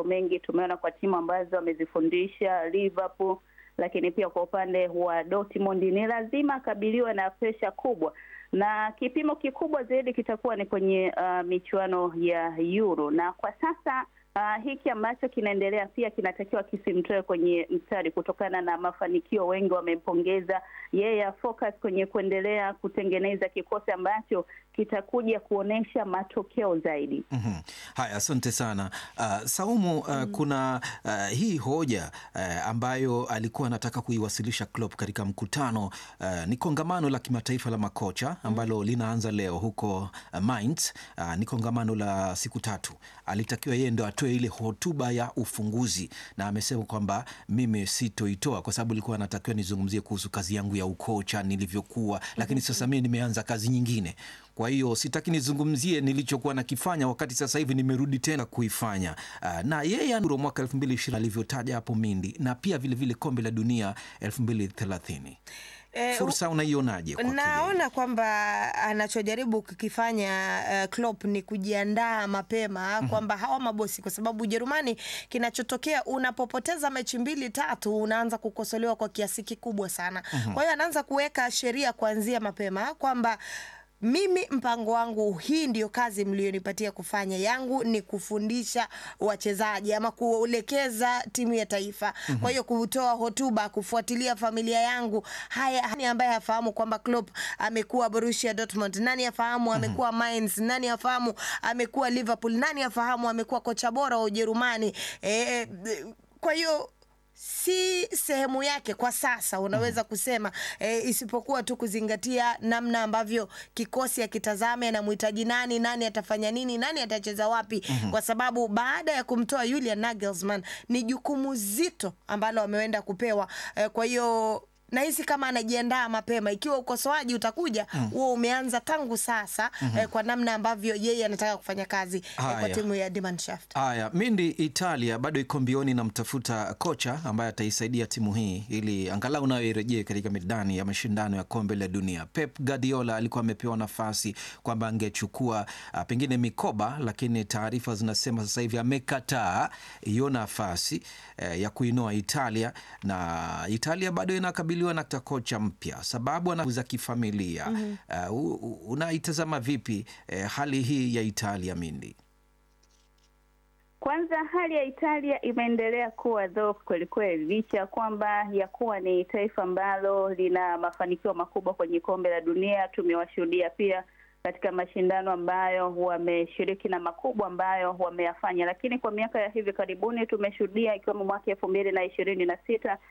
mengi tumeona kwa timu ambazo amezifundisha Liverpool, lakini pia kwa upande wa Dortmund ni lazima akabiliwe na presha kubwa, na kipimo kikubwa zaidi kitakuwa ni kwenye uh, michuano ya Euro, na kwa sasa Uh, hiki ambacho kinaendelea pia kinatakiwa kisimtoe kwenye mstari kutokana na mafanikio. Wengi wamempongeza yeye, focus kwenye kuendelea kutengeneza kikosi ambacho kitakuja kuonesha matokeo zaidi. mm -hmm. Haya, asante sana uh, Saumu uh, mm. kuna uh, hii hoja uh, ambayo alikuwa anataka kuiwasilisha Klopp katika mkutano uh, ni kongamano la kimataifa la makocha ambalo mm. linaanza leo huko uh, Mainz. Uh, ni kongamano la siku tatu. Alitakiwa yeye ndo atoe ile hotuba ya ufunguzi, na amesema kwamba mimi sitoitoa kwa sababu ilikuwa anatakiwa nizungumzie kuhusu kazi yangu ya ukocha nilivyokuwa, lakini sasa mimi nimeanza kazi nyingine kwa hiyo sitaki nizungumzie nilichokuwa nakifanya wakati sasa hivi nimerudi tena kuifanya. Uh, na yeye Euro mwaka elfu mbili ishirini alivyotaja hapo Mindi, na pia vilevile kombe la dunia elfu mbili thelathini Eh, fursa unaionaje? kwa naona kwamba anachojaribu kukifanya uh, Klopp ni kujiandaa mapema kwamba hawa mabosi, kwa sababu Ujerumani, kinachotokea unapopoteza mechi mbili tatu, unaanza kukosolewa kwa kiasi kikubwa sana. Kwa hiyo anaanza kuweka sheria kuanzia mapema kwamba mimi mpango wangu, hii ndiyo kazi mlionipatia kufanya. Yangu ni kufundisha wachezaji ama kuelekeza timu ya taifa. Kwa hiyo kutoa hotuba, kufuatilia familia yangu. Haya, nani ambaye hafahamu kwamba Klopp amekuwa Borussia Dortmund? Nani afahamu amekuwa Mainz? Nani afahamu amekuwa Liverpool? Nani afahamu amekuwa kocha bora wa Ujerumani? E, kwa hiyo si sehemu yake kwa sasa unaweza kusema e, isipokuwa tu kuzingatia namna ambavyo kikosi akitazame anamhitaji nani, nani atafanya nini, nani atacheza wapi, kwa sababu baada ya kumtoa Julian Nagelsmann ni jukumu zito ambalo ameenda kupewa e, kwa hiyo nahisi kama anajiandaa mapema. Ikiwa ukosoaji utakuja huo umeanza tangu sasa eh, kwa namna ambavyo yeye anataka kufanya kazi eh, kwa Haya. timu ya Die Mannschaft. Haya, Mindi, Italia bado iko mbioni na mtafuta kocha ambaye ataisaidia timu hii ili angalau nayo irejee katika midani ya mashindano ya kombe la dunia. Pep Guardiola alikuwa amepewa nafasi kwamba angechukua ah, pengine mikoba, lakini taarifa zinasema sasa hivi amekataa hiyo nafasi eh, ya kuinoa Italia, na Italia bado inakabiliwa na kocha mpya, sababu ana za kifamilia. Ah, u- u- unaitazama vipi eh, hali hii ya Italia, Mindi? Kwanza hali ya Italia imeendelea kuwa dhoofu kweli kweli, licha ya kwamba ya kuwa ni taifa ambalo lina mafanikio makubwa kwenye kombe la dunia. Tumewashuhudia pia katika mashindano ambayo wameshiriki na makubwa ambayo wameyafanya, lakini kwa miaka ya hivi karibuni tumeshuhudia ikiwemo mwaka elfu mbili na ishirini na sita